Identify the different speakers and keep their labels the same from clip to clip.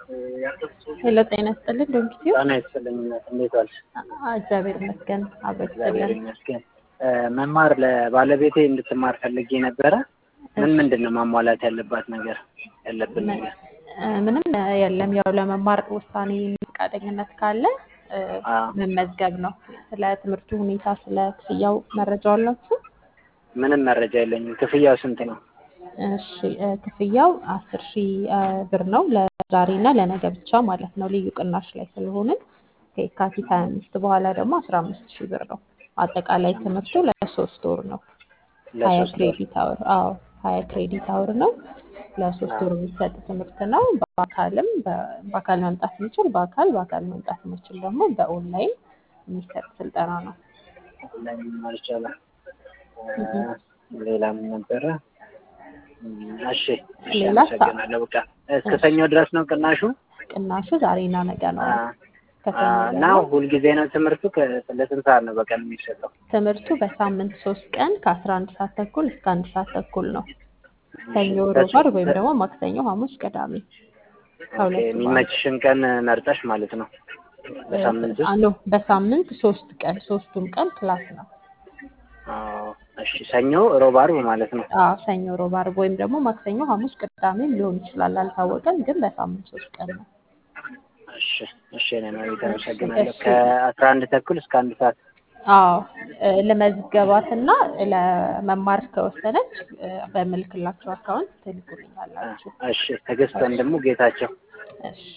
Speaker 1: ሄሎ ጤና ይስጥልን ዶንኪቲዩ
Speaker 2: ጤና ይስጥልኝ። እንዴት ዋልሽ?
Speaker 1: እግዚአብሔር ይመስገን አብሮ
Speaker 2: እግዚአብሔር
Speaker 1: ይስጥልን።
Speaker 2: ይመስገን። መማር ለባለቤቴ እንድትማር ፈልጌ ነበረ። ምን ምንድን ነው ማሟላት ያለባት ነገር ያለብን ነገር?
Speaker 1: እ፣ ምንም የለም። ያው ለመማር ውሳኔ ፈቃደኝነት ካለ እ፣
Speaker 2: አዎ።
Speaker 1: መመዝገብ ነው። ስለ ትምህርቱ ሁኔታ፣ ስለ ክፍያው መረጃ አላችሁ?
Speaker 2: ምንም መረጃ የለኝም። ክፍያው ስንት ነው?
Speaker 1: እሺ እ፣ ክፍያው አስር ሺህ እ፣ ብር ነው ለዛሬ እና ለነገ ብቻ ማለት ነው። ልዩ ቅናሽ ላይ ስለሆንን ከየካቲት ሀያ አምስት በኋላ ደግሞ አስራ አምስት ሺህ ብር ነው። አጠቃላይ ትምህርቱ ለሶስት ወር ነው። ሀያ
Speaker 2: ለሶስት ወር።
Speaker 1: ክሬዲት አወር አዎ ሀያ ክሬዲት አወር ነው። ለሶስት ወር የሚሰጥ ትምህርት ነው። በአካልም በ- በአካል መምጣት የሚችል በአካል በአካል መምጣት የሚችል ደግሞ በኦንላይን የሚሰጥ ስልጠና ነው።
Speaker 2: ላይ መማር ይቻላል።
Speaker 1: እህ።
Speaker 2: ሌላ ምን ነበረ? እም፣ እሺ እሺ፣
Speaker 1: ሌላ ሳ-
Speaker 2: አመሰግናለሁ። በቃ እስከ ሰኞ ድረስ ነው ቅናሹ?
Speaker 1: ቅናሹ ዛሬና ነገ ነው።
Speaker 2: አ፣
Speaker 1: ከሰኞ
Speaker 2: አ፣ እና
Speaker 1: ደግሞ
Speaker 2: ሁልጊዜ ነው ትምህርቱ? ከ- ለስንት ሰዓት ነው በቀን የሚሰጠው?
Speaker 1: ትምህርቱ በሳምንት ሶስት ቀን ከአስራ አንድ ሰዓት ተኩል እስከ አንድ ሰዓት ተኩል ነው። ሰኞ፣ ሮብ፣
Speaker 2: በስ-
Speaker 1: ዓርብ ወይም ደግሞ ማክሰኞ፣ ሐሙስ፣ ቅዳሜ
Speaker 2: ኦኬ፣
Speaker 1: ከሁለቱ በአንዱ
Speaker 2: የሚመችሽን ቀን መርጠሽ ማለት ነው በሳምንት ውስጥ?
Speaker 1: ኖ በሳምንት ሶስት ቀን ሶስቱም ቀን ክላስ ነው።
Speaker 2: አዎ፣ እሺ። ሰኞ፣ ሮብ፣ ዓርብ ማለት ነው።
Speaker 1: አዎ ሰኞ፣ ሮብ፣ ዓርብ ወይም ደግሞ ማክሰኞ፣ ሐሙስ፣ ቅዳሜም ሊሆን ይችላል አልታወቀም፣ ግን በሳምንት ሶስት ቀን ነው።
Speaker 2: እሺ፣ እሺ። እኔ መቤት
Speaker 1: እሺ
Speaker 2: አመሰግናለሁ።
Speaker 1: እሺ
Speaker 2: ከአስራ አንድ ተኩል እስከ አንድ ሰዓት
Speaker 1: አዎ እ፣ ለመዝገባትና ለመማር ከወሰነች እ፣ በምልክላችሁ አካውንት
Speaker 2: አ፣
Speaker 1: ትልኩልኛላችሁ።
Speaker 2: እሺ። ትዕግስት ወንድሙ ጌታቸው
Speaker 1: እሺ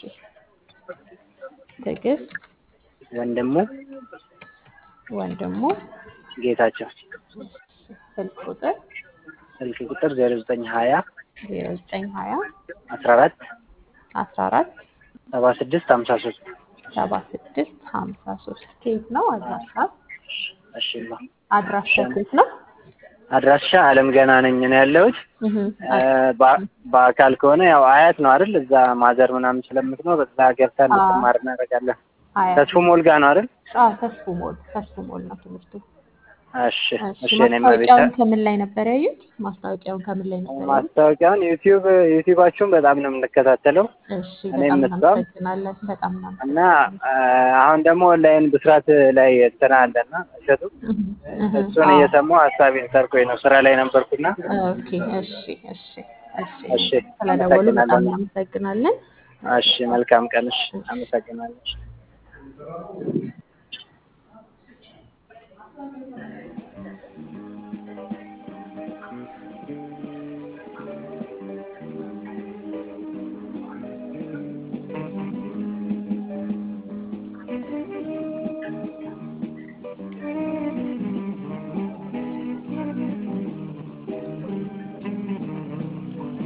Speaker 1: ትዕግስት
Speaker 2: ወንድሙ
Speaker 1: ወንድሙ
Speaker 2: ጌታቸው
Speaker 1: ስልክ ቁጥር
Speaker 2: ስልክ ቁጥር ዜሮ ዘጠኝ ሀያ
Speaker 1: ዜሮ ዘጠኝ ሀያ
Speaker 2: አስራ አራት
Speaker 1: አስራ አራት
Speaker 2: ሰባ ስድስት ሀምሳ ሶስት
Speaker 1: ሰባ ስድስት ሀምሳ ሶስት ከየት ነው አድራሻ?
Speaker 2: እሺ ማ
Speaker 1: አድራሻ ከየት ነው?
Speaker 2: አድራሻ አለም ገና ነኝ ነው ያለሁት።
Speaker 1: እህ፣
Speaker 2: እ፣ በ- በአካል ከሆነ ያው አያት ነው አይደል? እዛ ማዘር ምናምን ስለምትኖር እዛ ገብታ
Speaker 1: አዎ
Speaker 2: እንድትማር እናደርጋለን።
Speaker 1: አያት
Speaker 2: ተስፉ ሞል ጋ ነው አይደል?
Speaker 1: አዎ ተስፉ ሞል ተስፉ ሞል ነው ትምህርቱ።
Speaker 2: እሺ
Speaker 1: እሺ
Speaker 2: እሺ። እኔ መቤት
Speaker 1: ማስታወቂያውን ከምን ላይ ነበር ያዩት? ማስታወቂያውን ከምን ላይ ነበር ያዩት?
Speaker 2: ማስታወቂያውን ዩቲዩብ ዩቲዩባችሁን በጣም ነው የምንከታተለው
Speaker 1: እሺ
Speaker 2: እኔም
Speaker 1: በጣም
Speaker 2: እሷም
Speaker 1: እናመሰግናለን። በጣም
Speaker 2: እና
Speaker 1: እናመሰግናለን።
Speaker 2: አ፣ አሁን ደግሞ ኦንላይን ብስራት ላይ እንትና አለና እሸቱ
Speaker 1: እህ፣ እህ፣
Speaker 2: እሱን
Speaker 1: አዎ
Speaker 2: እየሰማሁ ሀሳቤን ሰርቆኝ ነው ስራ ላይ ነበርኩና።
Speaker 1: ኦኬ እሺ እሺ እሺ
Speaker 2: እሺ
Speaker 1: ስለደወሉ በጣም
Speaker 2: አመሰግናለሁ።
Speaker 1: እናመሰግናለን።
Speaker 2: እሺ መልካም ቀን። እሺ
Speaker 1: እሺ
Speaker 2: አመሰግናለሁ።